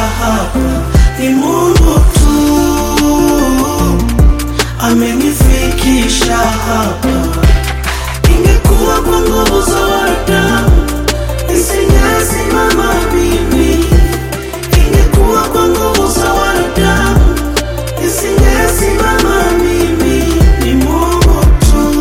hapa ni Mungu tu amenifikisha hapa. Ingekuwa kwa nguvu za wanadamu nisingesimama mimi. Ingekuwa kwa nguvu za wanadamu nisingesimama mimi. Ni Mungu tu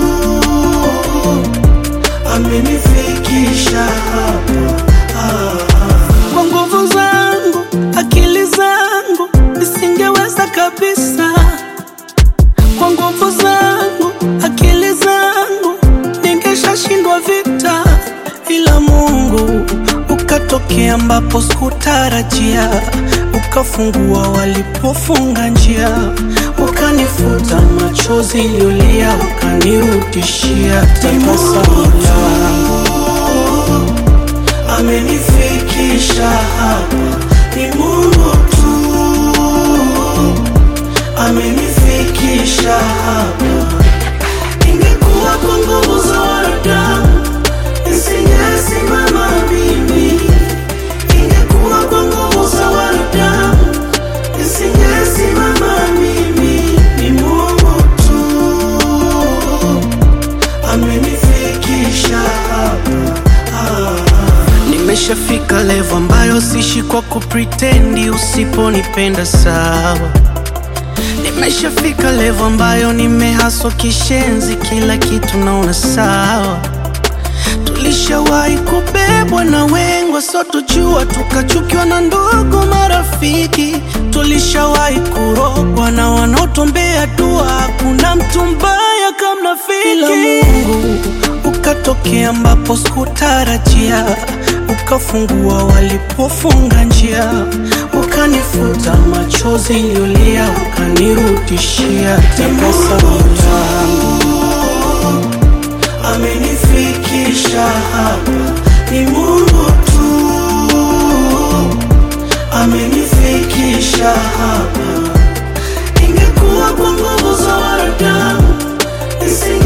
amenifikisha hapa. Ah, ah. Kwa nguvu zangu, akili zangu nisingeweza kabisa. Kwa nguvu zangu, akili zangu ningeshashindwa vita, ila Mungu ukatokea ambapo sikutarajia, ukafungua walipofunga njia, ukanifuta machozi niliyolia, ukanirudishia tabasamu langu amenifikisha hapa ni Mungu tu amenifikisha hapa. Ingekuwa kwa nguvu za wanadamu nisingesimama mimi. Ingekuwa kwa nguvu za wanadamu nisingesimama mimi. Ni Mungu tu amenifikisha hapa. Ah. Nimeshafika level ambayo sishi kwa kupretendi, usiponipenda sawa. Nimeshafika level ambayo nimehaswa kishenzi, kila kitu naona sawa. Tulishawahi kubebwa na wengwa, so tujua tukachukiwa na ndugu marafiki. Tulishawahi kurogwa na wanaotuombea dua, hakuna mtu mbaya kama rafiki. Ila Mungu ukatokea ambapo sikutarajia, ukafungua walipofunga njia, ukanifuta machozi niliyolia, ukanirudishia tabasamu langu amenifikisha hapa ni Mungu tu amenifikisha hapa. Ingekuwa kwa nguvu za wanadamu nisinge